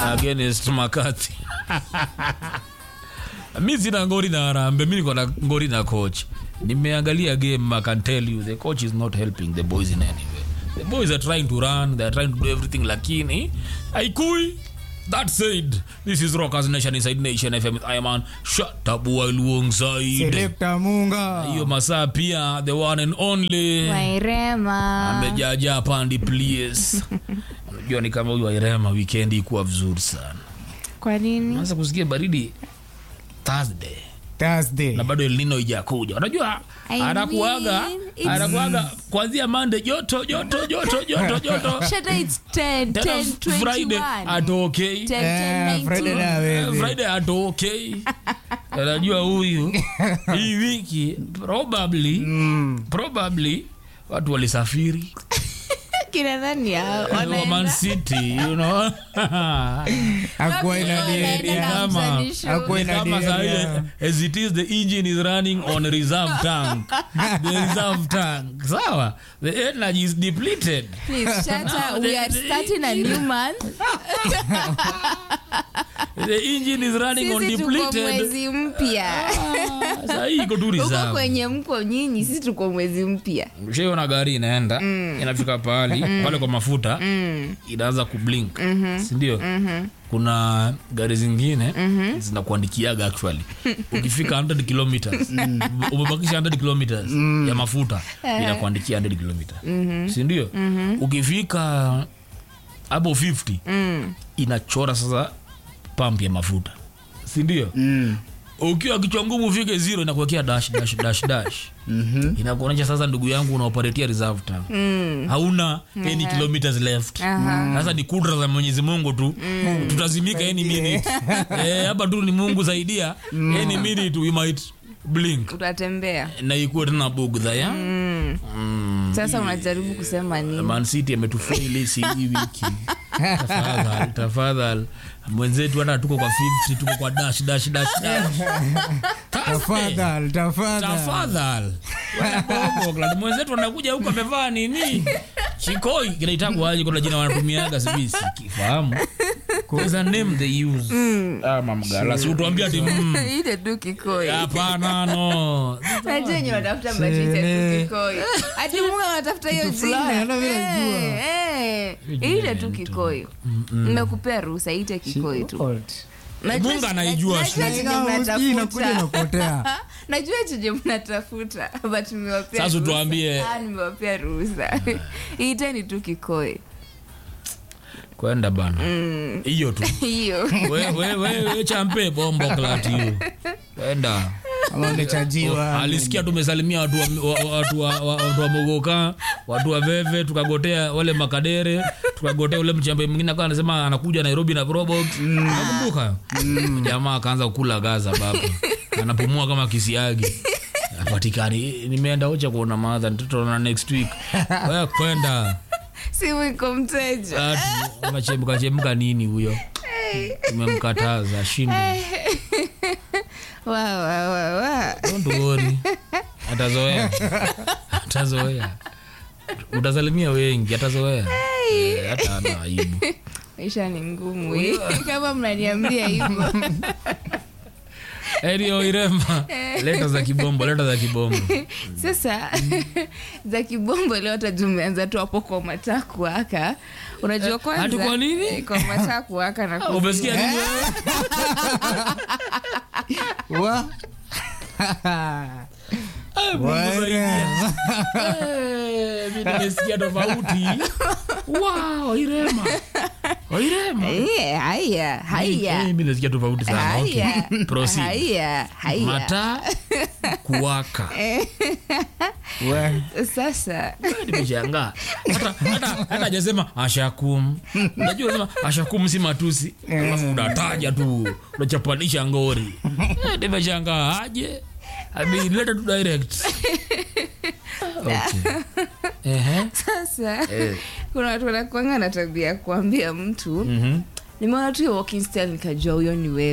against makati mi sina ngori na arambe mi niko na ngori na coach nimeangalia game i can tell you the coach is not helping the boys in any way the boys are trying to run they are trying to do everything lakini haikui that said this is rockers nation inside nation fm with iman shatabua alongside selekta munga hiyo masaa pia the one and only wairema amejaja pandi plies unajua ni kama huyu wairema wikendi ikuwa vizuri sana kwa nini anza kusikia baridi thursday thursday na bado elnino ijakuja unajua I anakuaga mean, it's- anakuaga kwanzia mande joto joto joto joto joto Shata it's 10, tena 10, friday 21. atokei 10, Eh, 10, Friday 19. na wewe. friday atokei anajua huyu hii wiki probably Mm. probably watu walisafiri kina nani hao wa Man wanaenda City, you know Hakuwa ina Wanaenda diria. na Kama- mzalisho. Hakuwa Ni ina kama diria. sahi, as it is the engine is running on reserve tank the reserve tank sawa the energy is depleted Please, Shata, No, we the- are the- starting a new month. the engine is running on Sisi tuko depleted mwezi mpya Ah, sahi iko tu huko reserve kwenye mko nyinyi sisi tuko mwezi mpya shaiona gari inaenda inafika pahali pale kwa mafuta inaanza kublink sindio kuna gari zingine zinakuandikiaga actually ukifika 100 kilometers umebakisha 100 kilometers ya mafuta inakuandikia 100 kilometers sindio ukifika hapo 50 inachora sasa pump ya mafuta sindio Mm. ukiwa kichwa ngumu ufike zero inakuwekea dash dash dash dash Mhm. inakuonyesha sasa ndugu yangu unaoperatia reserve tank hauna any kilometers left sasa ni kudra za mwenyezi mungu tu tutazimika any minute Eh, hapa tu ni mungu saidia any minute we might blink utatembea na ikuwe tena bugdha ya Mm. sasa unajaribu kusema nini man city ametufaili si hii wiki tafadhal tafadhal mwenzetu hata tuko kwa 50 tuko kwa dash dash dash dash tafadhal tafadhal tafadhal Bogland, mwenzetu anakuja huku amevaa nini chikoi kinaitagwaje kuna jina wanatumiaga sijui sikifahamu There's a name they use ama mgala si utuambia ati mm. ile tu kikoi hapana no najua nye watafuta majita tu kikoi hati mungu anatafuta hiyo Kitu fulani, jina hata vile najua. Eh, eh. ile tu kikoi mmekupea ruhusa ite kikoi tu Old. Najua- Mungu anaijua najua shule. chenye Ingawa usikii inakuja mnatafuta inapotea najua chenye mnatafuta but nimewapea Sasa ruhusa. tuambie. Ah, nimewapea ruhusa iteni tu kikoi kwenda bana hiyo tu hiyo we, we, we, we champe bombo klati hiyo kwenda ama umechajiwa alisikia tumesalimia watu wa, wa, watu wa, wa, watu wa mogoka watu wa veve tukagotea wale makadere tukagotea ule mchambe mwingine akawa anasema anakuja nairobi na robot nakumbuka jamaa akaanza kukula gaza baba anapumua kama kisiagi apatikani nimeenda ocha kuona madha tutaona next week we kwenda simu iko mteja Ati, unachemka chemka nini huyo tumemkataza shinde wa wa wa wa don't worry atazoea atazoea utasalimia wengi atazoea Eh, hata ana aibu maisha ni ngumu eh. kama mnaniambia hivyo erio irema leta za kibombo leta za kibombo sasa za kibombo leo hata tumeanza tu hapo kwa mataku aka unajua kwanza hati kwa nini? Eh, kwa mataku aka na kuzua. umesikia nini wewe? wa Eh, Mungu saidia. Eh, mi nimesikia tofauti wow irema irema Eh, haya haya mi nasikia tofauti sana okay. haya Proceed. haya haya mata kuwaka wa sasa nimeshangaa hata hata hata hajasema ashakum unajua unasema ashakum si matusi alafu unataja tu unachapanisha ngori Eh, nimeshangaa aje ameileta tu direct okay. Ehe. sasa Eh. kuna watu wanakuanga na tabia ya kuambia mtu Mhm. nimeona tu hiyo walking style nikajua huyo ni wewe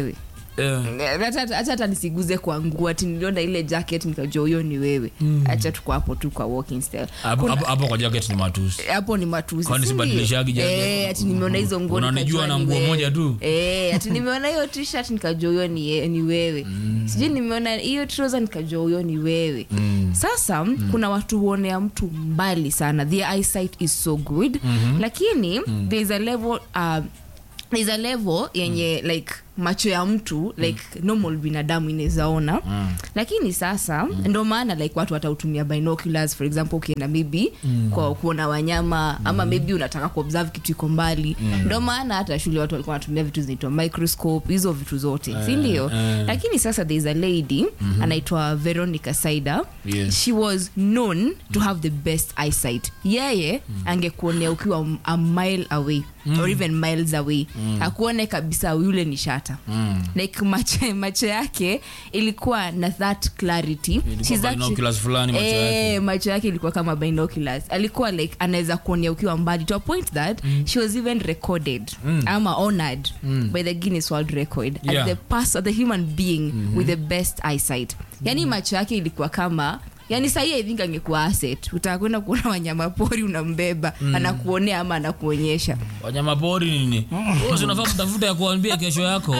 Eh. hata hata- hata nisiguze kwa nguo ati niliona ile jacket nikajua huyo ni wewe acha tuko hapo tu kwa walking style Hapo- Kuna- hapo hapo kwa jacket ni matusi hapo ni matusi Kwani si sibadilishagi ndio? jacket? Eh, ati nimeona hizo nguo Unanijua nikajua na ni nguo wewe. moja tu? Eh, ati nimeona hiyo t-shirt nikajua huyo ni, ye- ni wewe sijui nimeona hiyo trouser nikajua huyo ni wewe sasa kuna watu huonea mtu mbali sana their eyesight is so good lakini there is a level uh, there is a level yenye like macho ya mtu like normal binadamu inawezaona lakini sasa ndo maana like watu watautumia binoculars for example ukienda maybe kwa kuona wanyama ama maybe unataka kuobserve kitu iko mbali ndo maana hata shule watu walikuwa wanatumia vitu zinaitwa microscope hizo vitu zote si ndio eh. lakini sasa there is a lady anaitwa veronica saida Yes. she was known to have the best eyesight yeye angekuonea ukiwa a mile away or even miles away akuone kabisa yule ni shata like macho, macho yake ilikuwa na that clarity Ilikuwa She's actually- binoculars fulani macho yake. Eh, macho yake ilikuwa kama binoculars alikuwa like anaweza kuonea ukiwa mbali to a point that she was even recorded ama honored by the guinness world record Yeah. as the person, the human being with the best eyesight yani macho yake ilikuwa kama yani sahii i think angekuwa asset utakwenda kuona wanyama pori unambeba anakuonea ama anakuonyesha wanyama pori nini Wewe unafaa kutafuta ya kuambia kesho yako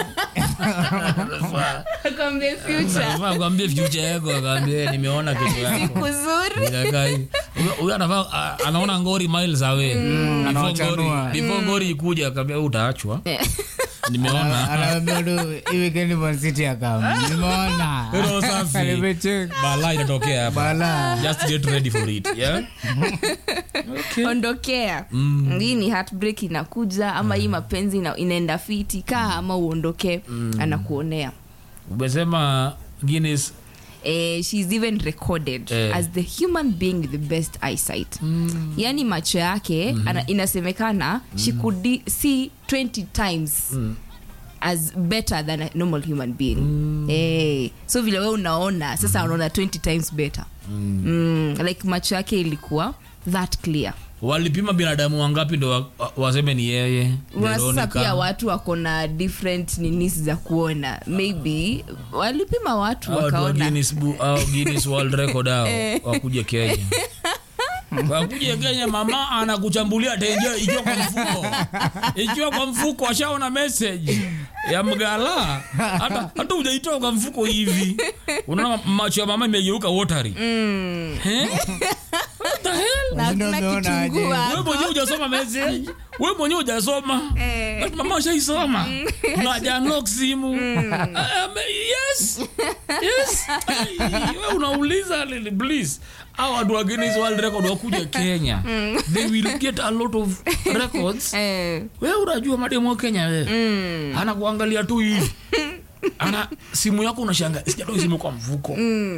Akwambie future Unafaa kuambia future yako akaambia nimeona kesho yako siku zuri Inakaa hivi. Huyo- huyo anafaa a- anaona ngori miles away Before Anawachanua. ngori- before ngori ikuja akaambia "Wewe utaachwa nimeona anaambia tu hii weekend Man City akam nimeona Roho safi. nimecheka bala inatokea hapa bala just get ready for it yeah ondokea hii ni heartbreak inakuja ama hii mapenzi ina, inaenda fiti kaa ama uondokee anakuonea umesema Guinness eh, she's even recorded Eh. as the human being with the best eyesight yani macho yake ana, inasemekana she could di- see 20 times as better than a normal human being eh, so vile we unaona sasa unaona 20 times better mm, like macho yake ilikuwa that clear walipima binadamu wangapi ndo wa- wa- waseme ni yeye Wa- sasa Veronica. pia watu wako na different ninis za kuona maybe walipima watu Hao watu wa wakaona Guinness Bu- hao Guinness World Record hao wakuje Kenya wakuje Kenya, mama anakuchambulia tenje ikiwa kwa mfuko, ikiwa kwa mfuko, ashaona message ya mgala, hata hata hujaitoa kwa mfuko hivi, unaona macho ya mama imegeuka watery. Eh? What the hell? na Ndio hakuna umeona aje? kitunguu wewe hapo. mwenyewe hujasoma message wewe mwenyewe hujasoma Eh. But mama ushaisoma unaja unlock simu Um, yes yes Ai, wewe unauliza lili please au watu wa Guinness World Record wakuja Kenya they will get a lot of records Eh, wewe unajua mademo wa Kenya wewe anakuangalia tu hivi ana simu yako unashanga sijatoa simu kwa mfuko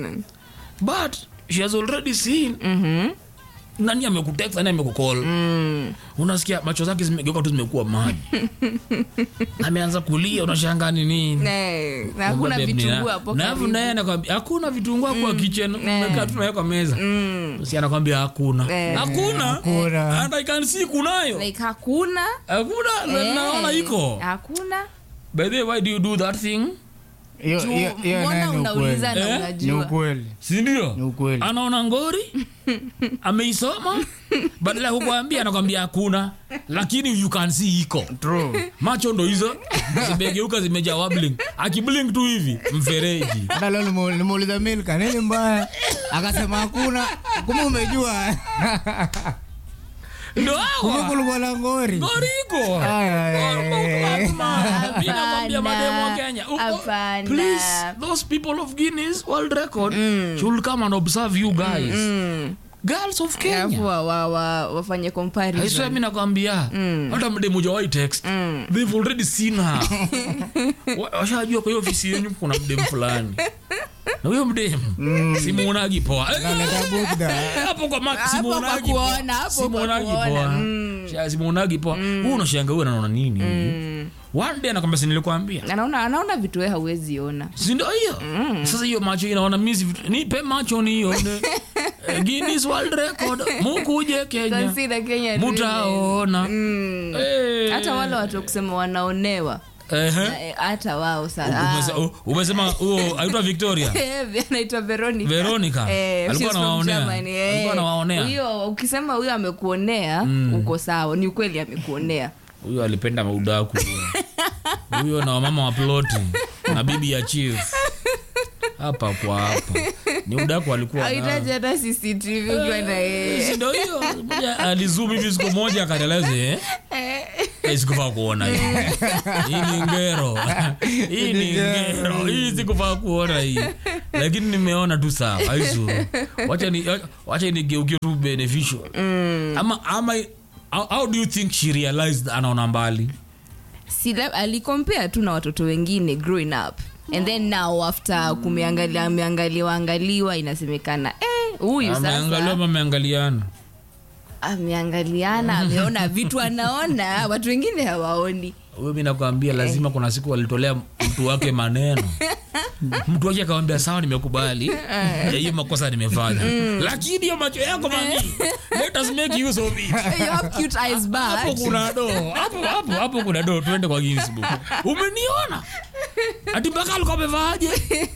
but she has already seen nani amekutext nani amekucall unasikia macho zake zimegeuka tu zimekuwa maji ameanza kulia unashanga ni nini eh, na hakuna Babe, vitunguu nina- hapo na karibu. alafu naye anakwambia hakuna vitunguu kwa kitchen umekaa tu nayo kwa meza si anakwambia hakuna Eh. hakuna Hakuna. and I can see kunayo like hakuna hakuna na- eh, naona iko hakuna by the way why do you do that thing Hiyo- Tu- hiyo- hiyo mbona nayo ni unauliza ukweli. na Eh? ni unajua ukweli si ndio ni ukweli anaona ngori ameisoma badala ya kukwambia anakwambia hakuna lakini you can see iko True. macho ndo hizo zimegeuka zimejaa wobbling akiblink tu hivi mfereji hata leo nimu- nimuuliza milka nini mbaya akasema hakuna kumbe umejua ndo kumbe hawa kulikuwa na ngori ngori iko Ay, ay, ay. Mi nakwambia mademu wa Kenya uko- Hapana. please those people of Guinness World Record should come and observe you guys girls of alafu Kenya wa, wa, wa, wafanye aiswa comparison mi nakwambia hata mdemu jawai text they've already seen her Wa- washajua kwa hiyo ofisi yenyu kuna mdemu fulani na huyo mdemu simuonagi poa Eh, Naleta bugdha. eh, hapo kwa Mac, Hapo simuonagi kwa poa. kuona, hapo kwa Simuonagi kuona. poa. Sha- simuonagi poa huu unashanga huyu anaona nini huyu? one day anakwambia si nilikwambia anaona anaona vitu we hauwezi ona sindo hiyo sasa hiyo macho inaona misi nipe macho nione Eh, Guinness World Record mukuje Kenya Consider Kenya really. mutaona Mm. Eh. hata wale watu wa kusema wanaonewa Ehe. Eh, hata wao Umese- sana u- umesema huo aitwa victoria anaitwa veronica Veronica? Eh, Alikuwa she's from anawaonea? Germany, eh. Alikuwa anawaonea? Huyo, ukisema huyo amekuonea uko sawa ni ukweli amekuonea huyo alipenda maudaku huyo na wamama wa ploti na bibi ya chief hapa kwa hapa ni udaku alikuwa nao. ahitaji hata cctv ukiwa na yeye Si ndo hiyo moja alizum hivi siku moja akaeleze eh? Eh, sikufaa kuona hii hii ni ngero hii ni ngero hii sikufaa kuona hii lakini nimeona tu sawa aisu wacha ni wacha nigeukie tu beneficial ama ama how, how do you think she realized anaona mbali si lab- alikompea tu na watoto wengine growing up and then now after kumeangalia ameangaliwa angaliwa inasemekana eh, huyu ameangaliwa sasa ama ameangaliana ameangaliana ameona vitu anaona watu wengine hawaoni huyo mi nakwambia lazima kuna siku walitolea mtu wake maneno mtu wake akawambia sawa nimekubali Ya hiyo makosa nimefanya lakini hiyo macho yako mami let us make use of it you have cute eyes hapo but kuna do hapo hapo hapo kuna do tuende kwa Guinness book umeniona ati mpaka alikuwa amevaaje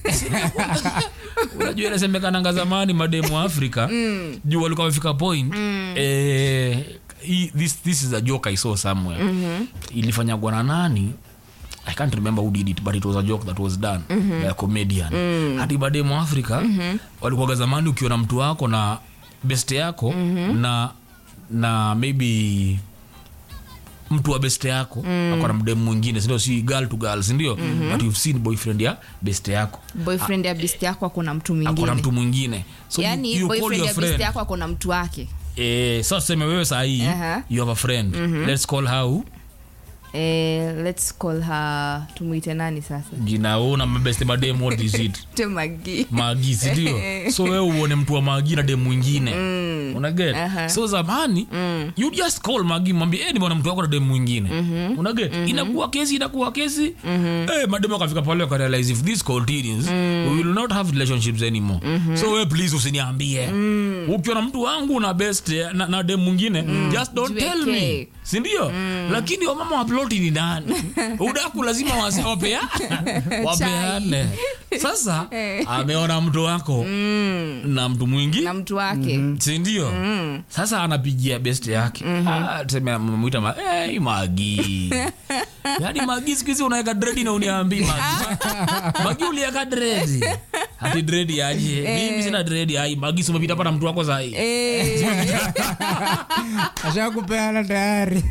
unajua inasemekananga zamani mademu wa afrika juu walikuwa wamefika point eh, hii- this, this is a joke i saw somewhere ilifanyagwa na nani I can't remember who did it but it was a joke that was done by a comedian hadi mademu wa afrika walikuwaga zamani ukiona mtu wako na beste yako na na maybe mtu wa beste yako mm. akona mdemu mwingine sindio si girl to girl sindio mm-hmm. but you've seen boyfriend ya beste yako boyfriend ya best yako akona mtu akona mwingine mtu mwingine so yani you, you call boyfriend your ya best friend yako akona mtu wake eh, so tuseme wewe sahii Aha. you have a friend let's call how eh, let's call her tumwite nani sasa jina huu na mabeste mademu what is it temagi magi sindio so wewe uone mtu wa magi na demu mwingine mm. unaget Aha. so zamani mm. you just call magi mwambie hey, nimeona mtu wako na demu mwingine mm-hmm. unaget mm-hmm. inakuwa kesi inakuwa kesi mm-hmm. hey, mademu akafika pale wakarealize if this continues mm. we will not have relationships anymore mm-hmm. so we please usiniambie mm. ukiona mtu wangu na best na, na demu mwingine mm. just don't tell me Jiwekee. sindio mm. lakini wamama wa ploti ni nani udaku lazima wase- wapea wapeane sasa ameona mtu wako na mtu mwingi na mtu wake sindio sasa anapigia best yake Ah, tuseme amemwita ma, hey, magi yaani magi siku hizi unaweka dredi na uniambii magi magi uliweka dredi hati dredi aje mimi sina dredi ai magi sumepita pana mtu wako sahii Eh, ashakupeana tayari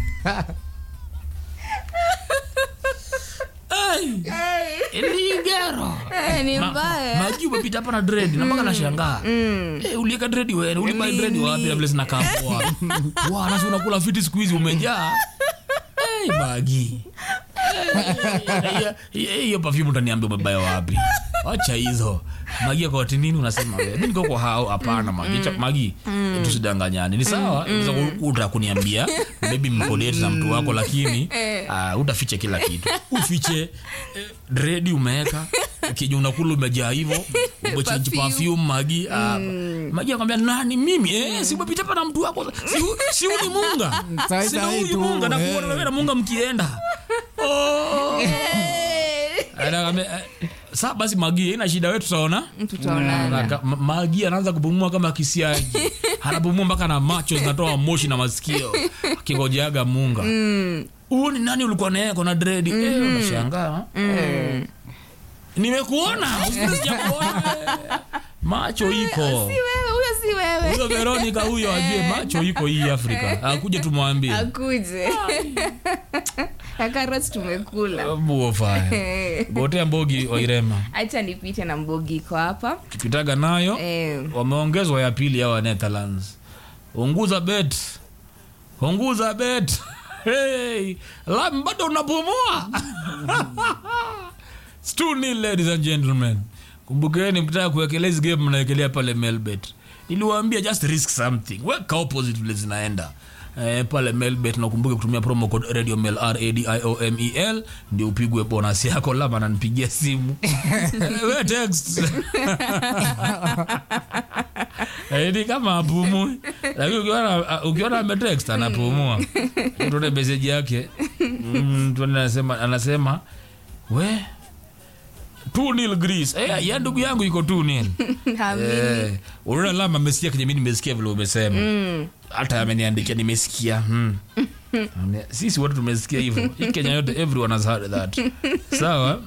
iligero eh, ni mbaya maji umepita hapa na dread na mpaka nashangaa Eh, ulieka dread wewe ulibai dread wapi na vile zinakaa poa wa nasi unakula fiti siku hizi umejaa hey, magi Eh, hiyo- hiyo perfume utaniambia umebaya wapi wacha hizo magi akawati nini unasema wewe mi niko kwa hao hapana magi Cha- magi tusidanganyane ni sawa unaweza ku- utaka kuniambia maybe mkolete na mtu wako lakini uh, utafiche kila kitu ufiche eh, dredi umeweka kija unakula umejaa hivo umechanji Perfume. perfume magi uh, magi akwambia nani mimi eh, si umepita hapa na mtu wako si, si huyu ni munga Sai- sina sai huyu tu, munga nakuona eh. wewe na munga mkienda oh. Anakwambia, eh, sa basi magi ina shida wetu tutaona tutaonana Aka- ma- magi anaanza kupumua kama kisiaji anapumua mpaka na macho zinatoa moshi na masikio akingojeaga munga huu ni nani ulikuwa naye kona dredi eh, unashangaa eh. nimekuona usiku sijakuona, eh. macho iko si wewe huyo si wewe huyo veronica huyo ajue macho iko hii afrika akuje tumwambie akuje akarat tumekula buofa gotea mbogi wairema hacha nipite na mbogiko hapa kipitaga nayo eh, wameongezwa ya pili hawa netherlands unguza bet unguza bet hey, lam bado unapumua stuni ladies and gentlemen kumbukeni mkitaka kuwekelea hizi game mnawekelea pale melbet niliwaambia just risk something weka opposite vile zinaenda Eh, pale melbet nakumbuke kutumia promo code radio mel radiomel ndio upigwe bonus yako lama ananipigia simu we text Eh, ni kama apumui lakini ukiona ukiona ametext anapumua utone meseji yake Mm, tuone anasema anasema we 2 nil Greece eh ya ndugu yangu iko 2 nil Hamini. eh unaona lama amesikia kenye mimi nimesikia vile umesema hata ameniandikia nimesikia hmm. Ame- sisi wote tumesikia hivyo hii kenya yote everyone has heard that sawa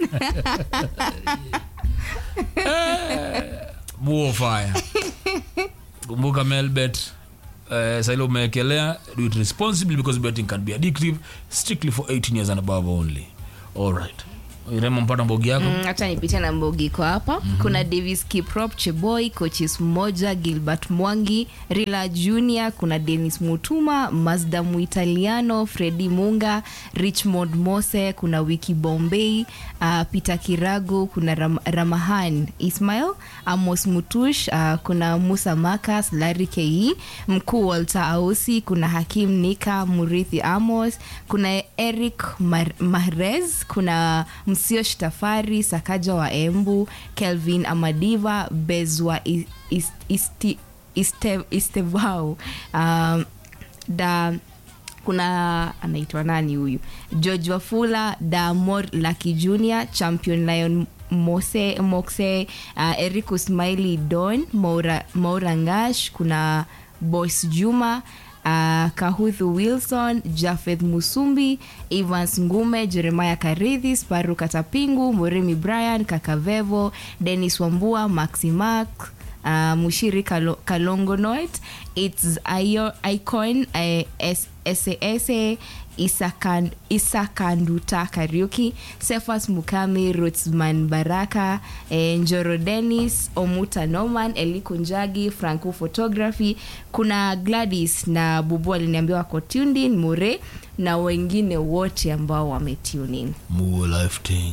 Eh, buo fire kumbuka melbet uh, saile umeekelea do it responsibly because betting can be addictive strictly for 18 years and above only all right iremo mpata mbogi yako Mm, hata nipitia na mbogi iko hapa kuna davis kiprop cheboy coaches mmoja gilbert mwangi rila junior kuna denis mutuma mazda muitaliano fredi munga richmond mose kuna wiki bombay uh, peter kirago kuna Ram, ramahan ismail amos mutush uh, kuna musa makas lari ke mkuu walter ausi kuna hakim nika murithi amos kuna eric Mar- mahrez kuna msio shtafari sakaja wa embu kelvin amadiva bezwa I- Is- Isti- Iste- istevau um, da kuna anaitwa nani huyu george wafula damor laki junior champion lion mose moxe uh, eric usmaili don maura, maura ngash kuna boys juma uh, kahuthu wilson jafeth musumbi evans ngume jeremiah karidhi sparu katapingu murimi brian kakavevo denis wambua maximax uh, mushiri Kalo, kalongonoit its Io- icon uh, S- sasa Isakan- isakanduta kariuki sefas mukami rutsman baraka eh, njoro denis omuta norman eliku njagi franco photography kuna gladys na bubu aliniambia wako tuned in mure na wengine wote ambao wametunin More life thing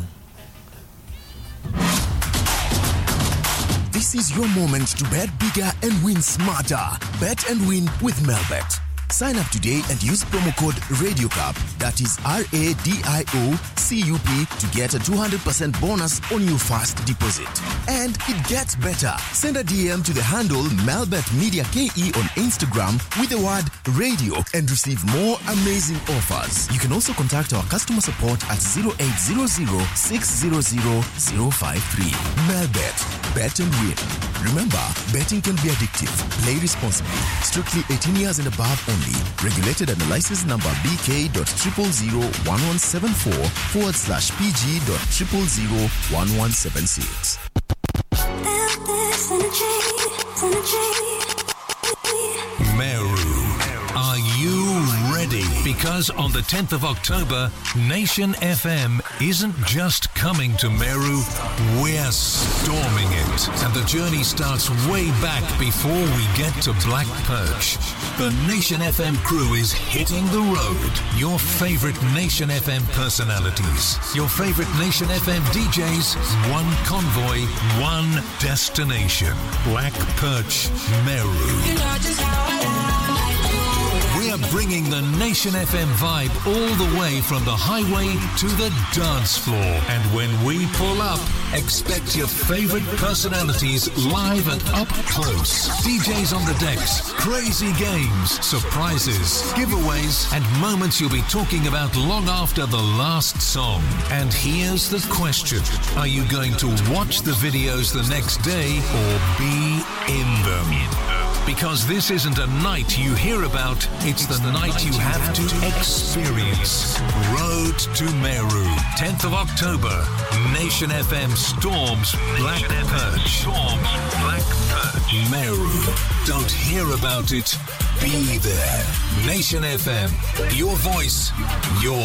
This is your moment to bet bigger and win smarter. Bet and win with Melbet. Sign up today and use promo code RadioCup, that is R A D I O C U P, to get a 200% bonus on your first deposit. And it gets better. Send a DM to the handle Melbet Media KE on Instagram with the word radio and receive more amazing offers. You can also contact our customer support at 0800 600 053. Melbet, bet and win. Remember, betting can be addictive. Play responsibly. Strictly 18 years and above only. Regulated under license number BK.0001174 forward slash PG.0001176. This energy, energy. Meru. Are you ready? Because on the 10th of October, Nation FM isn't just coming to Meru, we're storming it. And the journey starts way back before we get to Black Perch. The Nation FM crew is hitting the road. Your favorite Nation FM personalities, your favorite Nation FM DJs, one convoy, one destination. Black Perch, Meru. We are bringing the Nation FM vibe all the way from the highway to the dance floor. And when we pull up, expect your favorite personalities live and up close. DJs on the decks, crazy games, surprises, giveaways, and moments you'll be talking about long after the last song. And here's the question Are you going to watch the videos the next day or be in them? Because this isn't a night you hear about, it's the night you have to experience. Road to Meru, 10th of October. Nation FM storms Black Perch. Storms Black Perch. Meru. Don't hear about it, be there. Nation FM, your voice, your